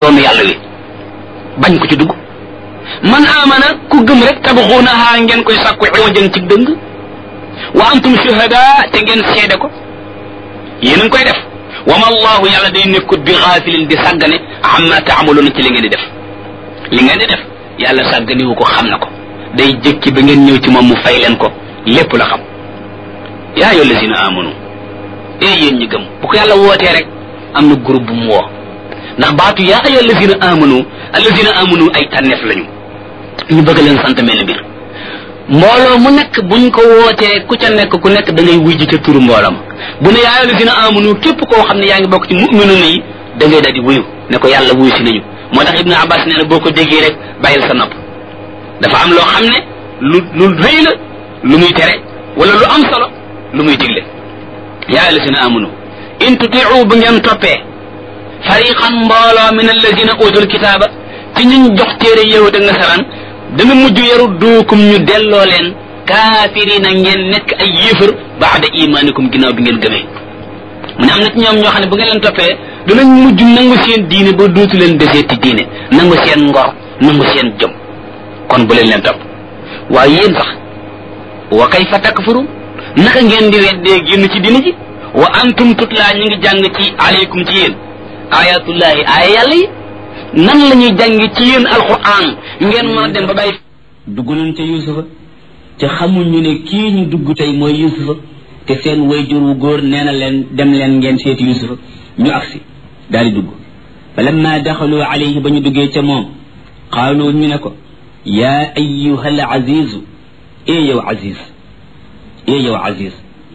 yoonu yàlla wi bañ ko ci dugg man amana ku gëm rek tabxuunaha ngeen koy sàkku iwajan ci dëng wa antum shuhada te ngeen seede ko yéen a ngi koy def wa ma allahu yàlla day nekkut bi xaafilin di sàggane amma taamaluuna ci li ngeen di def li ngeen di def yàlla sàgganiwu ko xam na ko day jëkki ba ngeen ñëw ci moom mu fay leen ko lépp la xam yaa ayyuha allazina amanu ee yéen ñi gëm bu ko yàlla wootee rek am na groupe bu mu woo ndax baatu yaa ayyuha allazina amanu allazina amanu ay tànneef lañu ñu bëgg leen sant mel mbir mbooloo mu nekk buñ ko wootee ku ca nekk ku nekk da ngay wujj ca turu mboolam bu ne yaa ayyuha allazina amanu képp koo xam ne yaa ngi bokk ci mu'minuna yi da ngay daal di wuyu ne ko yàlla wuyu si nañu moo tax ibnu abbas nee na boo ko déggee rek bàyyil sa nopp dafa am loo xam ne lu lu rëy la lu muy tere wala lu am solo lu muy digle yaa alladina amanu in tutiu bu ngeen toppee fariqan mbooloo min alladina utul kitaaba ci ñuñ jox téere yahud ak nasaraan dana mujj yaru duukum ñu delloo leen kaafirina ngeen nekk ay yéefar baada imaanikum ginnaaw bi ngeen gëmee mu ne am na ci ñoom ñoo xam ne bu ngeen leen toppee danañ mujj nangu seen diine ba dootu leen deseeti diine nangu seen ngor nangu seen jom kon bu leen leen topp waaye yéen sax wa kayfa takfuru naka ngeen di weddee génn ci diine ji wa antum tutla ñu ngi jàng ci aleykum ci yéen ayatullahi aaya yàlla yi nan la ñuy jàng ci yéen alquran ngeen mën a dem ba bàyyi dugg nañ ca yusufa te xamuñu ne kii ñu dugg tey mooy yusufa te seen wayjur wu góor nee na leen dem leen ngeen seeti yusufa ñu agsi daal di dugg fa lamma daxalu alayhi ba ñu duggee ca moom qaalu ñu ne ko yaa ayuha al azizu ee yow aziz ee yow aziz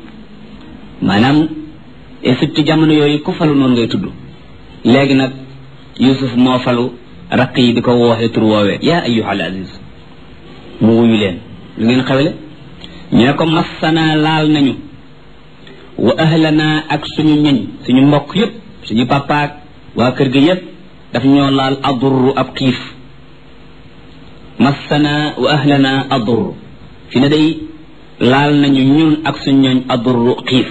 maanaam Égypte jamono yooyu ku falu noonu ngay tudd léegi nag yusuf moo falu raq yi di ko wooxee tur woowee yaa ayuha al aziz mu wuyu leen lu ngeen xewle ñu ne ko massana laal nañu wa ahlana ak suñu ñeñ suñu mbokk yépp suñu papaak waa kër gi yépp daf ñoo laal adurru ab xiif massana wa ahlana adurru fi ne day laal nañu ñun ak suñu ñooñ adurru xiif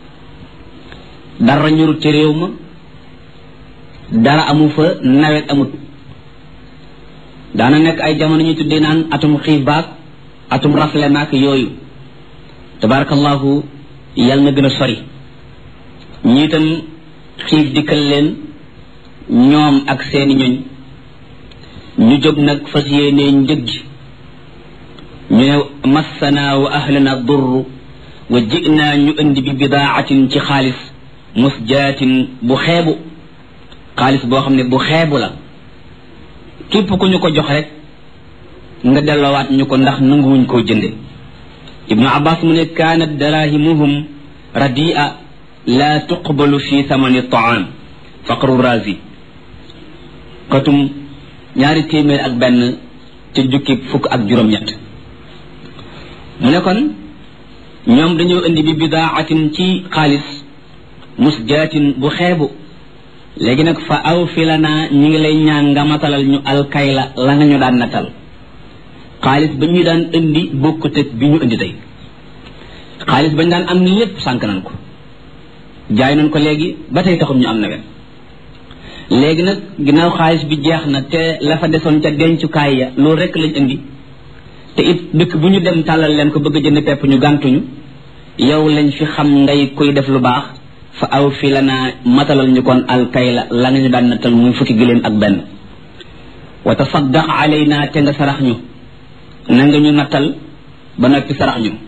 dara ñurut ci réew ma dara amu fa nawet amut daana nekk ay jamono ñu tuddee naan atum xiif baak atum rafle maak yooyu tabarakallahu yàlla na gën a sori ñi itam xiif dikkal leen ñoom ak seeni ñoñ ñu jóg nag fas yéenee njëg ji ñu ne massana wa ahlana durru wa jinaa ñu indi bi bidaatin ci xaalis musjaatin bu xeebu xaalis boo xam ne bu xeebu la képp ku ñu ko jox rek nga delloowaat ñu ko ndax nanguwuñ koo jënde ibnu abbas mu ne kaanat darahimuhum radia la tuqbalu fi thamani taam faqru razi katum ñaari téeméer ak benn ci jukki fukk ak juróom-ñett mu ne kon ñoom dañoo indi bi bidaatin ci xaalis musjaatin bu xeebu léegi nag fa aw fi lana ñi ngi lay ñaan nga matalal ñu alkayla la nga ñu daan natal xaalis ba ñu daan indi bokkut ak bi ñu indi tey xaalis bañ daan am ni lépp sànk nañ ko jaay nañ ko léegi ba tey taxul ñu am nawet léegi nag ginnaaw xaalis bi jeex na te la fa desoon ca dencukaay ya loolu rek lañ indi te it dëkk bu ñu dem tàllal leen ko bëgg a jënd pepp ñu gàntuñu yow lañ fi xam ngay kuy def lu baax fa aw fi la naa matalal ñu kon alkayla la nga ñu daan nattal muy fukki giléem ak benn wa tasaddaq alayna te nga sarax ñu na nga ñu nattal ba noppi sarax ñu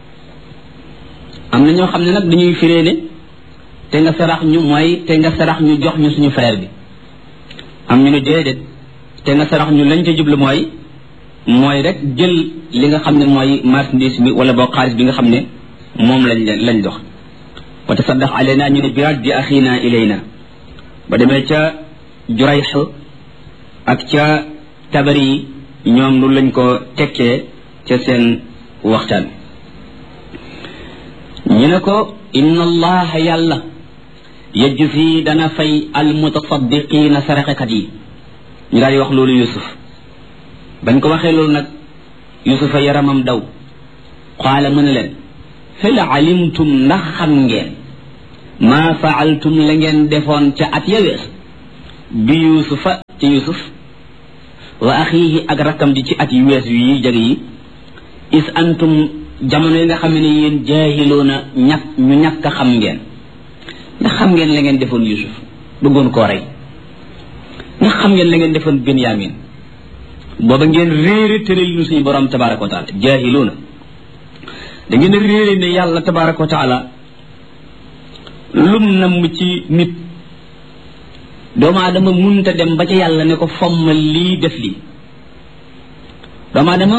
am na ñoo xam ne nag dañuy firee ne te nga sarax ñu mooy te nga sarax ñu jox ñu suñu frère bi am ñu ne déedéet te nga sarax ñu lañ ca jublu mooy mooy rek jël li nga xam ne mooy marchandise bi wala boo xaalis bi nga xam ne moom lañ lañ dox wa tasaddaq alayna ñu ne biraat di axina ilayna ba demee ca jurayx ak ca tabari yi ñoom lu lañ ko tekkee ca seen waxtaan ñu ne ko inna allaha yàlla yajzi dana fay almutasaddiqina saraxekat yi ñu daal di wax loolu yusuf bañ ko waxee loolu nag yusufa yaramam daw qaala mu ne leen hal alimtum ndax xam ngeen maa faaltum la ngeen defoon ca at ya wees bi yusufa ci yusuf wa axiihi ak rakkam ji ci at yu wees yi jege yi is antum jamono yi nga xam ne yéen jaahiloona ñàkk ñu ñàkk a xam ngeen ndax xam ngeen la ngeen defoon yusuf bëggoon koo rey ndax xam ngeen la ngeen defoon benyamin booba ngeen réere tëral nu suñu borom tabaraka wa taala jaahiloona da ngeen a réere ne yàlla tabaraka wa taala lum namm ci nit doomu aadama munta dem ba ca yàlla ne ko fommal lii def lii doomu aadama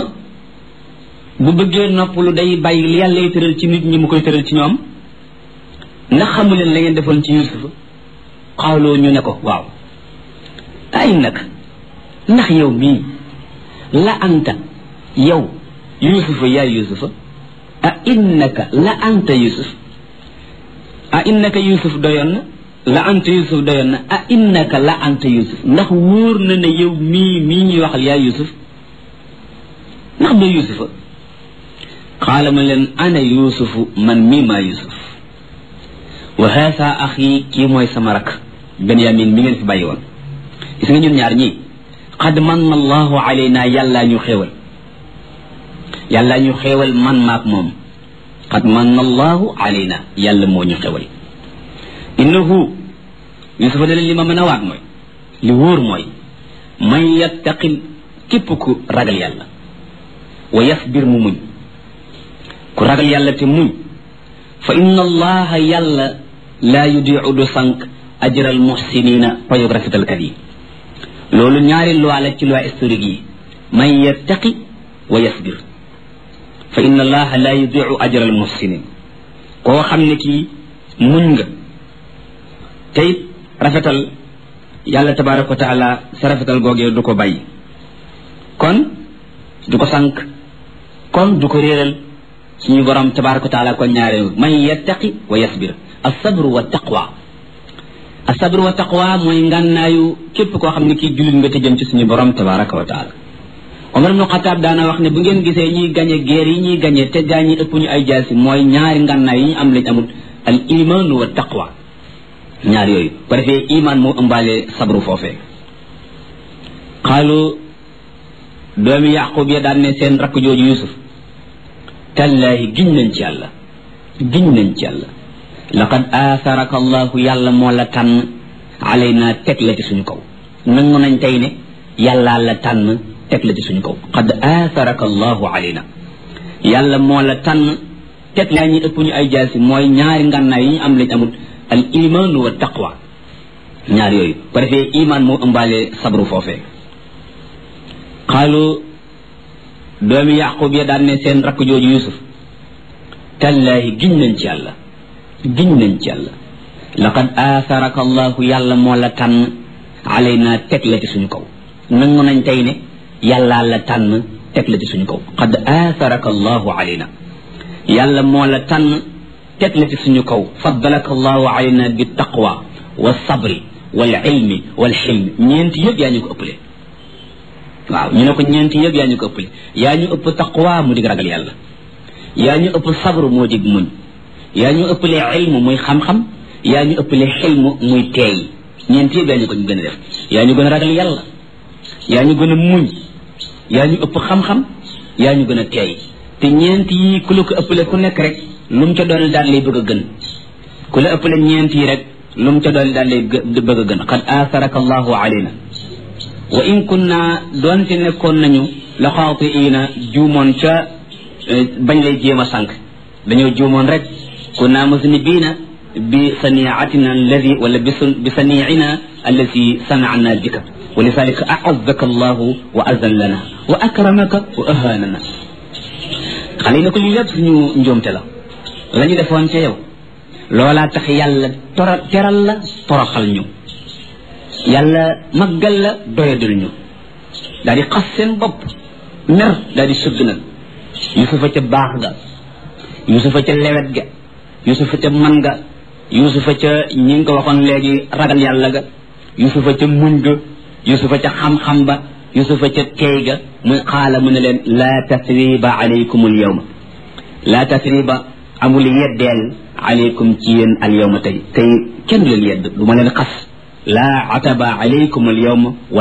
bu bëggee noppalu day bàyyi li yàlla tëral ci nit ñi mu koy tëral ci ñoom ndax xamu leen la ngeen defoon ci yusufa xawloo ñu ne ko waaw ay nag ndax yow mii la anta yow yusufa yaay yusufa a innaka la anta yusuf a innaka yusuf doyoon na la anta yusuf doyoon na a innaka la anta yusuf ndax wóor na ne yow mii mii ñuy waxal yaay yusuf ndax doo yusufa qaala ma leen ana yusufu man mii maa yusuf wa haasa axi kii mooy sama rak benyamin mi ngeen fi bàyyi woon gis nga ñun ñaar ñii qad manna allahu alayna yàllaa ñu xéewal yàllaa ñu xéewal man maak moom qad manna allahu alayna yàlla moo ñu xéewal innahu yusufa ne leen li ma mën a waat mooy li wóor mooy man yattaqil képp ku ragal yàlla wa yasbir mu muñ ku ragal yàlla te muñ fa inna allaha yàlla laa yudiu du sànq ajral muhsinina payog rafetalkat yi loolu ñaari loi la ci loi historique yi man yattaqi wa yasbir fa inna allaha laa yudiu ajral muhsinin koo xam ne kii muñ nga tey rafetal yàlla tabaraka wa taala sa rafetal googee du ko bàyyi kon du ko sànq kon du ko réeral suñu borom tabaraka wa taala kon ñaare man yattaqi wa yasbir asabru wa taqwa asabru wa taqwa mooy ngànnaayu képp koo xam ne kii jullit nga te jëm ci suñu borom tabaraka wa taala Omar ibnu Xataab daana wax ne bu ngeen gisee ñuy gañe guerre yi ñuy gañe te gaa ñi ëpp ñu ay jaasi mooy ñaari ngànnaay yi ñu am lañ amul al iman wa taqwa ñaar yooyu bu defee iman moo ëmbaale sabru foofee xaalu doomi yaqub ya daan ne seen rakk jooju yusuf tallaahi giñ nañ ci yàlla giñ nañ ci yàlla laqad aatharaka allahu yàlla moo la tànn alayna teg la ci suñu kaw nangu nañ tey ne yàllaa la tànn teg la ci suñu kaw qad aatharaka allahu alayna yàlla moo la tànn teg laa ñi ëpp ñu ay jaasi mooy ñaari ngànnaay yi ñu am lañ amul al iman wa taqwa ñaar yooyu bu defee iman moo ëmbaale sabru foofee xaalu doomi yaqub ya daan ne seen rakk jooju yusuf tallaahi giñ nañ ci yàlla giñ nañ ci yàlla laqad aatharaka allahu yàlla moo la tànn alayna teg la ci suñu kaw nangu nañ tey ne yàllaa la tànn teg la ci suñu kaw qad aatharaka allahu alayna yàlla moo la tànn teg la ci suñu kaw faddalaka allahu alayna bi taqwa wa sabri wal ilmi wal xilmi ñeenti yëpp yaa ñu ko ëppale waaw ñu ne ko ñeenti yëpp yaa ñu ko ëppale yaa ñu ëpp taqwa mu dig ragal yàlla yaa ñu ëpp sabru moo dig muñ yaa ñu ëppale ilmu muy xam-xam yaa ñu ëppale xilmu muy teey ñeenti yëpp yaa ñu ko ñu gën a def yaa ñu gën a ragal yàlla yaa ñu gën a muñ yaa ñu ëpp xam-xam yaa ñu gën a teey te ñeent yi ku la ko ëppale ku nekk rek lu mu ca doon daal lay bëgg a gën ku la ëppale ñeent yi rek lu mu ca doon daal lay bëgg a gën qad aatharaka allahu alayna wa in kunna doonte nekkoon nañu la xaatiina juumoon ca bañ lay jéem a sànq dañoo juumoon rek kunna musnibiina bi saniatina alladi wala bi saniina allati sanana bika wa lidalika aazaka allahu wa azallana wa akramaka wa ahanana xale yi ne ko lii lépp suñu njuumte la la ñu defoon ca yow loolaa tax yàlla tora teral la toroxal ñu yàlla maggal la doyadul ñu daal di xas seen bopp mer daal di sëgg nag yusufa ca baax ga yusufa ca lewet ga yusufa ca man ga yusufa ca ñi ngi ko waxoon léegi ragal yàlla ga yusufa ca muñ ga yusufa ca xam-xam ba yusufa ca teey ga muy xaala mu ne leen laa tasriba alaykum al yawma laa tasriba amul yeddeel alaykum ci yéen al yawma tey tey kenn du leen yedd du ma leen xas laa ataba alaykum al yawma